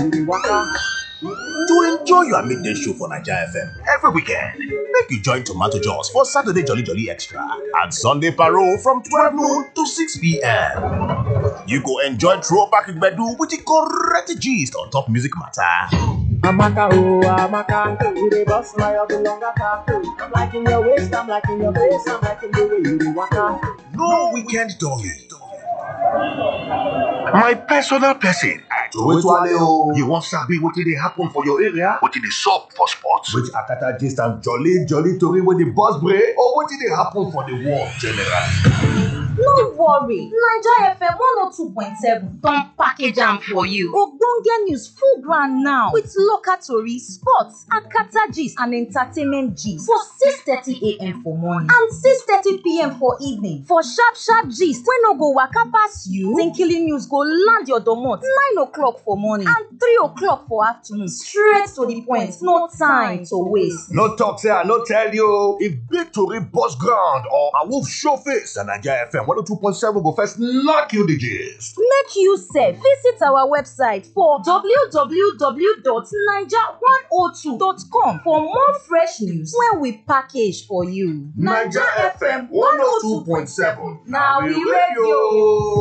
you dey waka. To enjoy your midday show for Naija FM every weekend, make you join Tomato Jaws for Saturday Jolly Jolly Extra and Sunday Parole from 12 noon to 6 p.m. You go enjoy throwback Igbedu with the correct gist on top music matter. Amaka, oh, Amaka, you dey bust my up longer car. I'm liking your waist, I'm liking your face, I'm liking the way you dey waka. No weekend dolly. My personal person. Towetwale o. You wan sabi wetin dey happen for your area? Wetin dey sup for sports? Which akata gist and jolly jolly tori wey dey burst brain or wetin dey happen for the world generally? No worry, Naija FM 102.7 don package am for you. Ogbonge news full ground now with local tori, sports, akata gist and entertainment gist for 6:30 a.m. for morning and 6:30 p.m. for evening. For sharp sharp gist wey no go waka pass you, Tinkili news go land your domot 9 o'clock for morning and 3 o'clock for afternoon straight to the point, no time to waste. No talk say I no tell you. If big tori burst ground or a wolf show face, na Naija FM 102.7 go first knock you the gist. Make you sef visit our website for www.naija102.com for more fresh news wey we package for you. Naija FM 102.7 na we radio.